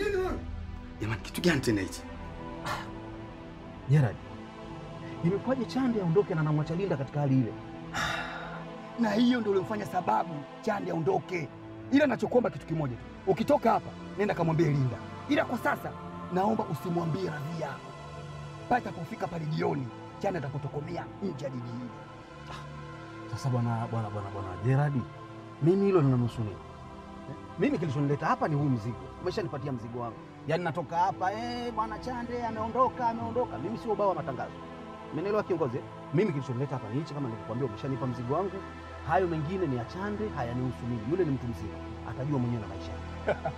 nini wewe? Jamani, kitu gani tena hichi? Gerard, imekuwaje Chande aondoke na namwacha Linda katika hali ile? Na hiyo ndio ulimfanya sababu Chande aondoke. Ila nachokuomba kitu kimoja tu, ukitoka hapa nenda kamwambie Linda, ila kwa sasa naomba usimwambie Radhia. Pale atapofika pale jioni, Chande atapotokomea nje ya jiji hili. Sasa bwana bwana bwana bwana Gerard, mimi hilo linanusu nini? Eh, Mimi kilichonileta hapa ni huu mzigo. Umeshanipatia mzigo wangu. Yaani natoka hapa eh, bwana Chande ameondoka, ameondoka. Mimi sio ubao wa matangazo. Umenielewa kiongozi? eh? Mimi kilichonileta hapa ni hichi kama nilivyokuambia umeshanipa mzigo wangu. Hayo mengine ni ya Chande, hayanihusu mimi. Yule ni mtu mzima. Atajua mwenyewe na maisha yake.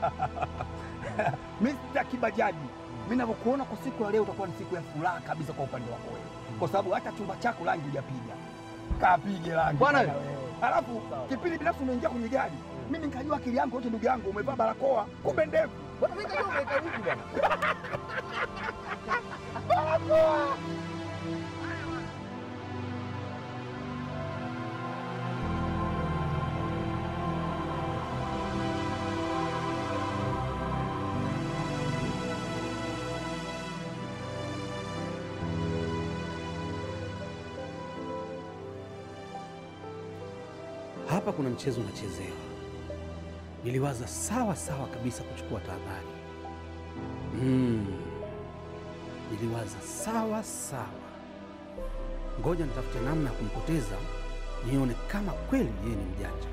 Mr. Kibajaji, mimi ninavyokuona kwa siku ya leo utakuwa ni siku ya furaha kabisa kwa upande wako wewe, kwa sababu hata chumba chako rangi hujapiga. Kapige rangi Bwana bwana wewe. Alafu kipindi binafsi unaingia kwenye gari, mimi nikajua akili yangu yote, ndugu yangu, umevaa barakoa, kumbe ndevu. Bwana mimi nikajua umeweka huku bwana. Barakoa. Hapa kuna mchezo unachezewa. Niliwaza sawa sawa kabisa kuchukua tahadhari. Mm. Niliwaza sawa sawa, ngoja nitafute namna ya kumpoteza, nione kama kweli yeye ni mjanja.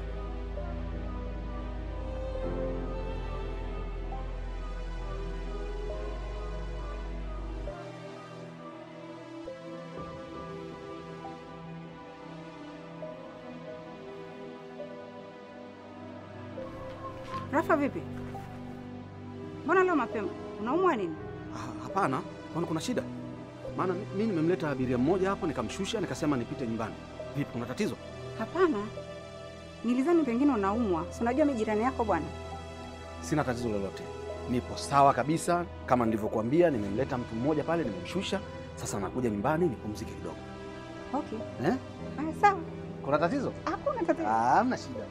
Rafa, vipi? Mbona leo mapema? Unaumwa nini? Ah, Hapana, kwani kuna shida? Maana mi- mimi nimemleta abiria mmoja hapo, nikamshusha, nikasema nipite nyumbani. Vipi, kuna tatizo? Hapana, nilizani pengine unaumwa. Si unajua mimi jirani yako bwana. Sina tatizo lolote, nipo sawa kabisa. Kama nilivyokuambia, nimemleta mtu mmoja pale, nimemshusha. Sasa nakuja nyumbani nipumzike kidogo. Okay. Eh? Haya, sawa. Kuna tatizo? Hakuna tatizo. Ah, hamna shida.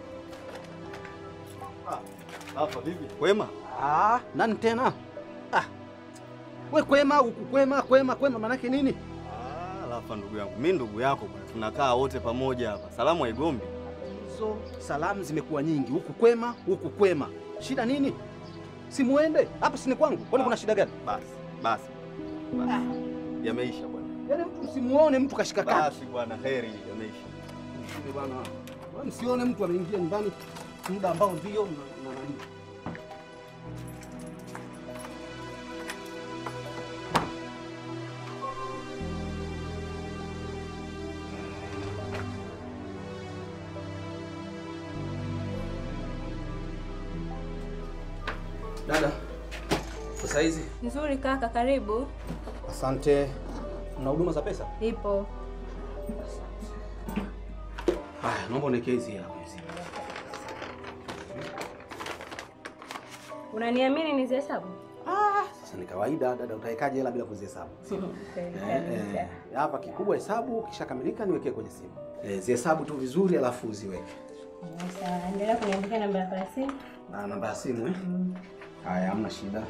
Hapa vipi? Kwema? Ah, nani tena? Ah. We kwema, huku kwema, kwema, kwema manake nini? Ah, Rafa ndugu yangu. Mimi ndugu yako bwana. Tunakaa wote pamoja hapa. Salamu haigombi. Hizo salamu zimekuwa nyingi, huku kwema, huku kwema. Shida nini? Simuende hapa, si ni kwangu? Kwani kuna shida gani? Basi, basi. Basi. Yameisha bwana. Yaani mtu msimuone mtu kashika kati. Basi bwana, heri yameisha. Msione bwana. Wewe Msione mtu ameingia nyumbani muda ambao ndio na na nani. Dada, sasa hizi Nzuri kaka, karibu. asante. Mna huduma za pesa? Ipo. Haya, naomba uniwekee hizi hapa hizi. Unaniamini nizihesabu? Sasa ni kawaida dada, utawekaje hela bila kuzihesabu? Eh, eh, hapa kikubwa hesabu, kishakamilika niwekee kwenye simu. Eh, zihesabu tu vizuri alafu uziweke. Sawa, endelea kuniandikia namba yako ya simu. Na namba ya simu eh? Haya, hamna shida.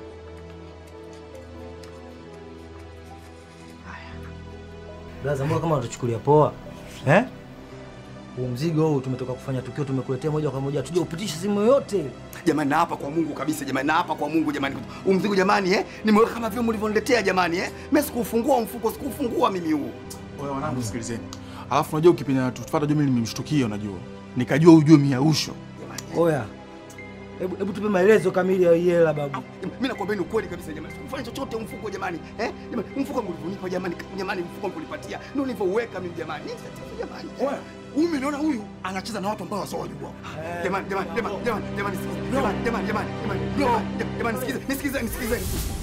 Blaza, mbona kama unatuchukulia poa eh? Huu mzigo huu tumetoka kufanya tukio, tumekuletea moja kwa moja, tuje upitishe simu yoyote. Jamani, naapa kwa Mungu kabisa jamani, naapa kwa Mungu jamani, huu mzigo jamani, eh, nimeweka kama vile mlivyoniletea jamani, eh, mimi sikuufungua mfuko, sikuufungua mimi huu. Wewe wanangu, sikilizeni. Alafu unajua ukipenda natufuata jua mimi nimemshtukia, unajua nikajua ujue miausho. Oya, hebu hebu tupe maelezo kamili ya hii hela babu. Mimi nakwambia ni ukweli kabisa jamani, sikufanya chochote huu mfuko jamani, eh, jamani, huu mfuko mlivyonipa jamani, jamani, mfuko mlipatia ndio nilivyouweka mimi jamani, Nini tatizo jamani? Oya, huyu unaona huyu anacheza na watu ambao wasiowajua. Jamani, jamani, jamani, jamani, jamani, sikiza. jamani, jamani, jamani, jamani, jamani, jamani, nisikize, nisikize, nisikize.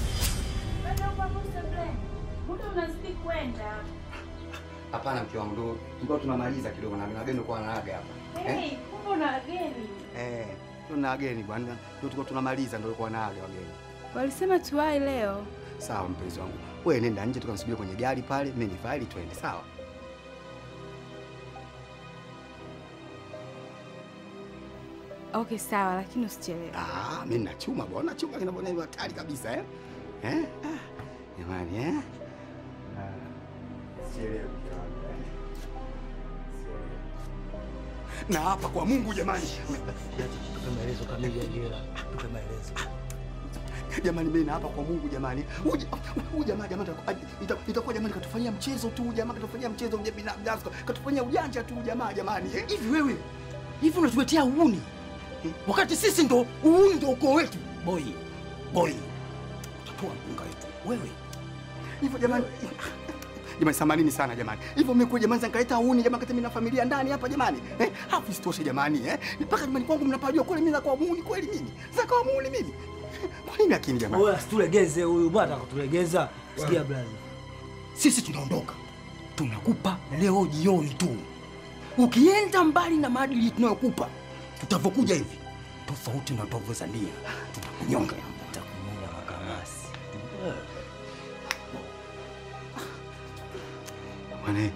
Muda unazidi kwenda. Hapana mke wangu, ndio tulikuwa tunamaliza kidogo na wageni kwa wanaaga hapa. Eh? Hey, kumbe una wageni. Eh, tuna wageni bwana. Ndio tulikuwa tunamaliza ndio walikuwa wanaaga wageni. Walisema tuwai leo. Sawa mpenzi wangu. Wewe nenda nje tukamsubiri kwenye gari pale, mimi ni faili twende, sawa? Okay, sawa, lakini usichelewe. Ah, mimi nachuma bwana, chuma kinavyoona ni hatari kabisa eh? Eh? Ah, Jamani eh? Ah, sielewi jamani, eh? Sielewi. Na hapa kwa Mungu jamani. Tupe maelezo kamili ya jela. Tupe maelezo. Jamani mimi na hapa kwa Mungu jamani. Huyu huyu jamaa jamani ita- itakuwa jamani katufanyia mchezo tu jamaa katufanyia mchezo mje binafsi katufanyia ujanja tu jamaa jamani. eh? Hivi wewe, hivi unatuletea uuni wakati sisi ndo uuni ndo ukoo wetu. Boy, boy, utatoa mpunga wetu wewe. Hivyo jamani. Jamani samanini sana jamani. Hivyo mmekuja jamani zankaleta uni jamani kati mimi na familia ndani hapa jamani. Eh? Hapo isitoshe jamani eh? Mpaka jamani kwangu mnapajua kule mimi za kwa muuni kweli mimi. Za kwa muuni mimi. Kwa nini lakini jamani? Wewe asitulegeze huyu bwana atakutulegeza. Sikia brother. Sisi tunaondoka. Tunakupa leo jioni tu. Ukienda mbali na maadili tunayokupa, tutavyokuja hivi tofauti na tunavyozania. Tutakunyonga. Tutakunyonga makamasi. Bwana.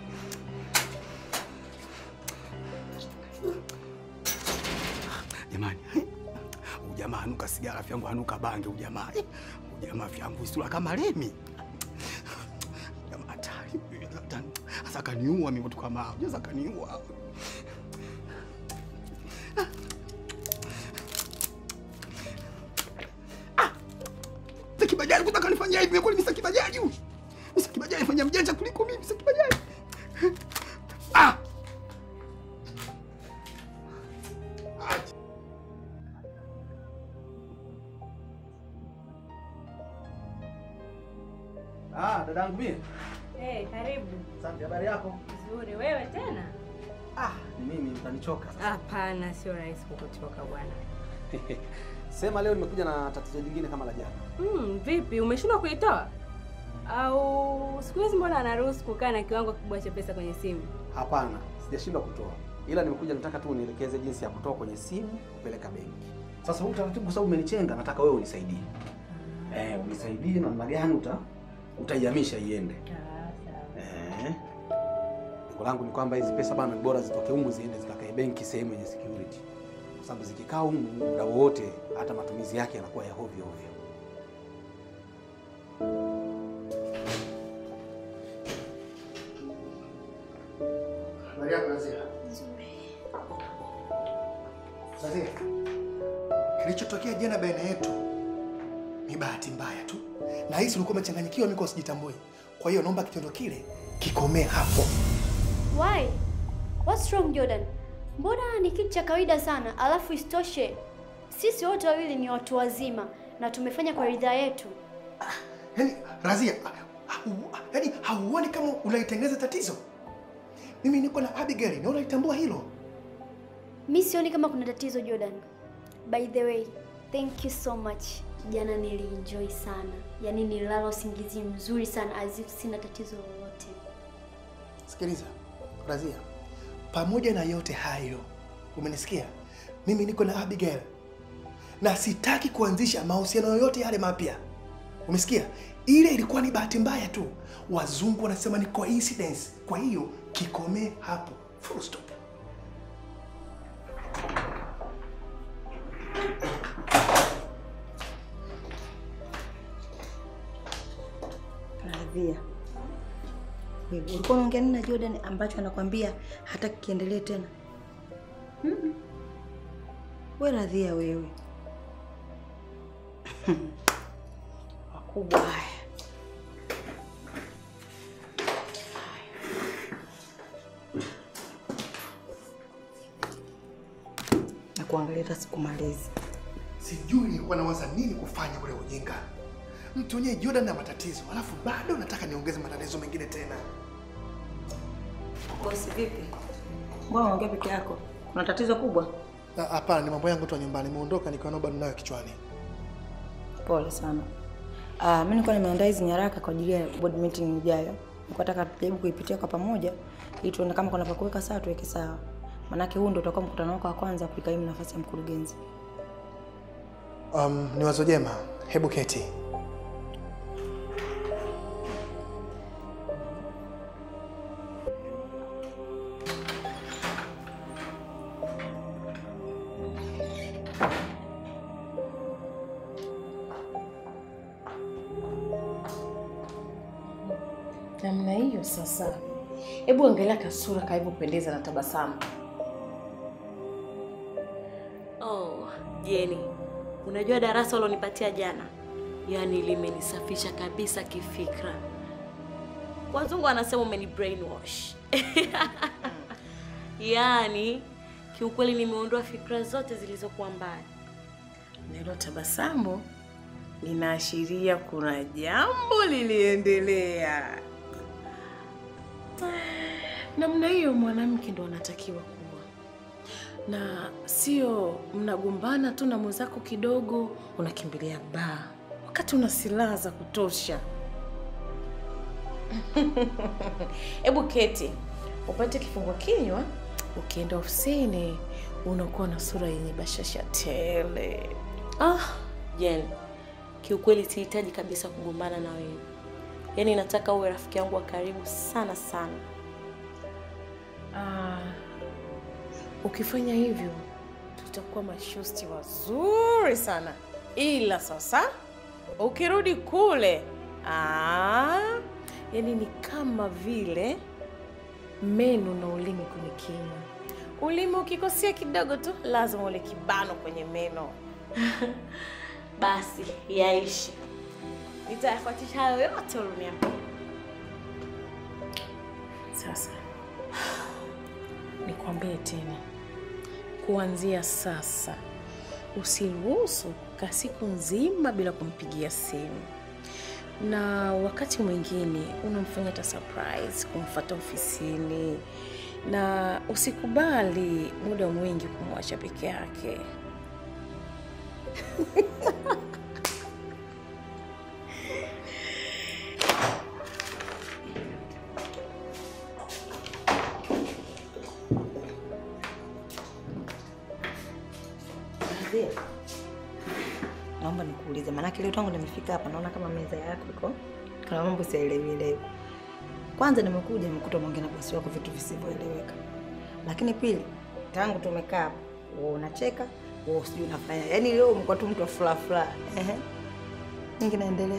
Jamani. Ujamaa anuka sigara vyangu anuka bange ujamaa. Ujamaa vyangu sura kama lemi. Jamaa hatari. Sasa kaniua mimi mtu kama hao. Sasa kaniua. Sakibajaji kutaka nifanyia hivi kweli mimi sakibajaji huyu. Mimi sakibajaji fanya mjanja kuliko mimi sakibajaji. Ah! Ah, dadangu mimi. Hey, karibu. Asante, habari yako? Nzuri, wewe tena? Ah, ni mimi utanichoka. Hapana, sio rahisi kukuchoka bwana. Sema leo nimekuja na tatizo jingine kama la jana. Hmm, vipi umeshindwa kuitoa? Au siku hizi mbona anaruhusu kukaa na kiwango kikubwa cha pesa kwenye simu? Hapana, sijashindwa kutoa, ila nimekuja nataka tu unielekeze jinsi ya kutoa kwenye simu kupeleka benki. Sasa huu utaratibu, kwa sababu umenichenga, nataka wewe unisaidie. Eh, unisaidie namna gani uta utaihamisha iende. Eh. Lengo langu ni kwamba hizi pesa bana, ni bora zitoke humu ziende zikakae benki sehemu yenye security, kwa sababu zikikaa humu muda wowote, hata matumizi yake yanakuwa ya hovyo hovyo. Habari yako Nazia? Nazia, kilichotokea jana baina yetu ni bahati mbaya tu, na hisi ulikuwa umechanganyikiwa, mimi kwa sijitambui. Kwa hiyo naomba kitendo kile kikomee hapo. Why? What's wrong Jordan? Mbona ni kitu cha kawaida sana, alafu isitoshe sisi wote wawili ni watu wazima na tumefanya kwa ridhaa yetu. Yaani Razia, hau- yaani hauoni kama unaitengeneza tatizo? Mimi niko na Abigail na unaitambua hilo. Mi sioni kama kuna tatizo Jordan. By the way, thank you so much. Jana nilienjoy sana, yaani nililala usingizi mzuri sana as if sina tatizo lolote. Sikiliza Razia, pamoja na yote hayo, umenisikia? Mimi niko na Abigail na sitaki kuanzisha mahusiano yoyote yale mapya. Umesikia? Ile ilikuwa ni bahati mbaya tu, wazungu wanasema ni coincidence. Kwa hiyo kikomee hapo, full stop. Radhia, wewe ulikuwa unaongea nini na Jordan ambacho anakwambia hataki kiendelee tena? Mm-mm. We Radhia, wewe wakubwa haya. na kuangalia hata sikumalizi. Sijui nilikuwa nawaza nini kufanya ule ujinga. Mtu wenyewe Jordan na matatizo, alafu bado nataka niongeze matatizo mengine tena. Bosi, vipi? Mbona unaongea peke yako? Kuna tatizo kubwa? Na hapana, ni mambo yangu tu ya nyumbani. Nimeondoka nikiwa na bado nayo kichwani. Pole sana. Ah, mimi nilikuwa nimeandaa hizi nyaraka kwa ajili ya board meeting ijayo. Nilikuwa nataka tujaribu kuipitia kwa pamoja ili tuone kama kuna pa kuweka sawa tuweke sawa. Maanake huu ndio utakuwa mkutano wako wa kwanza kuikaimu nafasi ya mkurugenzi. Um, ni wazo jema. Hebu keti. namna hiyo sasa. Hebu angalia kasura kalivyopendeza na tabasamu. Oh, Jeni, unajua darasa ulonipatia jana, yaani limenisafisha kabisa kifikra. Wazungu wanasema umeni brainwash. Yaani kiukweli nimeondoa fikra zote zilizokuwa mbaya. Neno tabasamu linaashiria kuna jambo liliendelea. Namna hiyo mwanamke ndo anatakiwa kuwa, na sio mnagombana tu na mwenzako kidogo unakimbilia baa wakati una silaha za kutosha. Hebu keti upate kifungua kinywa, ukienda ofisini unakuwa na sura yenye bashasha tele. Ah, Jen, kiukweli sihitaji kabisa kugombana na wewe. Yaani nataka uwe rafiki yangu wa karibu sana sana. Ah, ukifanya hivyo tutakuwa mashosti wazuri sana, ila sasa ukirudi kule ah, yani ni kama vile meno na ulimi kwenye kinywa. Ulimi ukikosea kidogo tu, lazima ule kibano kwenye meno. Basi yaishi, nitayafuatisha hayo yote uliniambia. Sasa nikwambie tena, kuanzia sasa usiruhusu ka siku nzima bila kumpigia simu, na wakati mwingine unamfanya hata surprise kumfuata ofisini, na usikubali muda mwingi kumwacha peke yake. Mzee, naomba nikuulize, maanake leo tangu nimefika hapa naona kama meza yako iko kuna mambo siyaelewielewi. Kwanza nimekuja nimekuta unaongea na bosi wako vitu visivyoeleweka, lakini pili, tangu tumekaa hapa wewe unacheka wewe sijui unafanya, yaani leo umekuwa tu mtu wa furaha furaha. Ehe, nini kinaendelea?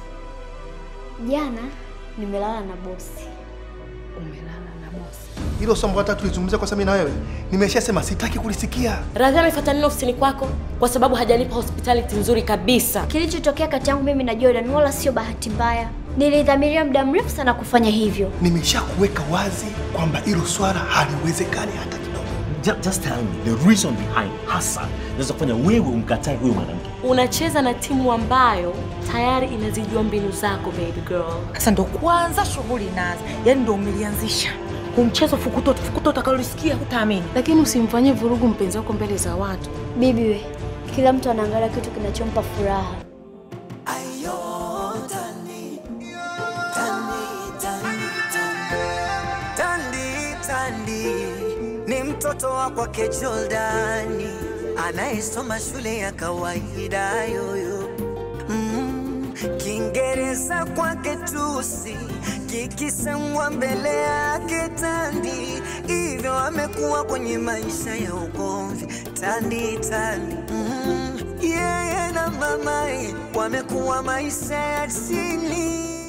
Jana nimelala na bosi. Umelala na bosi? Hilo somo hata tulizungumzia kwa sababu na wewe. Nimeshasema sitaki kulisikia. Radhi amefuata nini ofisini kwako? Kwa sababu hajanipa hospitality nzuri kabisa. Kilichotokea kati yangu mimi na Jordan wala sio bahati mbaya. Nilidhamiria muda mrefu sana kufanya hivyo. Nimeshakuweka wazi kwamba hilo swala haliwezekani hata kidogo. Just, just tell me the reason behind hasa naweza kufanya wewe umkatae huyo mwanamke. Unacheza na timu ambayo tayari inazijua mbinu zako baby girl. Sasa ndo kwanza shughuli inaanza, yaani ndo umelianzisha kumchezo fukuto fukuto utakalolisikia hutaamini. Lakini usimfanyie vurugu mpenzi wako mbele za watu. Bibi we, kila mtu anaangalia kitu kinachompa furaha. Tandi Tandi ni mtoto wa kwake Jordani anayesoma shule ya kawaida yoyo. Mm, Kiingereza kwake tusi kikisemwa mbele yake Tandi, hivyo amekuwa kwenye maisha ya ugomvi. Tandi Tandi mm, yeye na mamaye wamekuwa maisha ya chini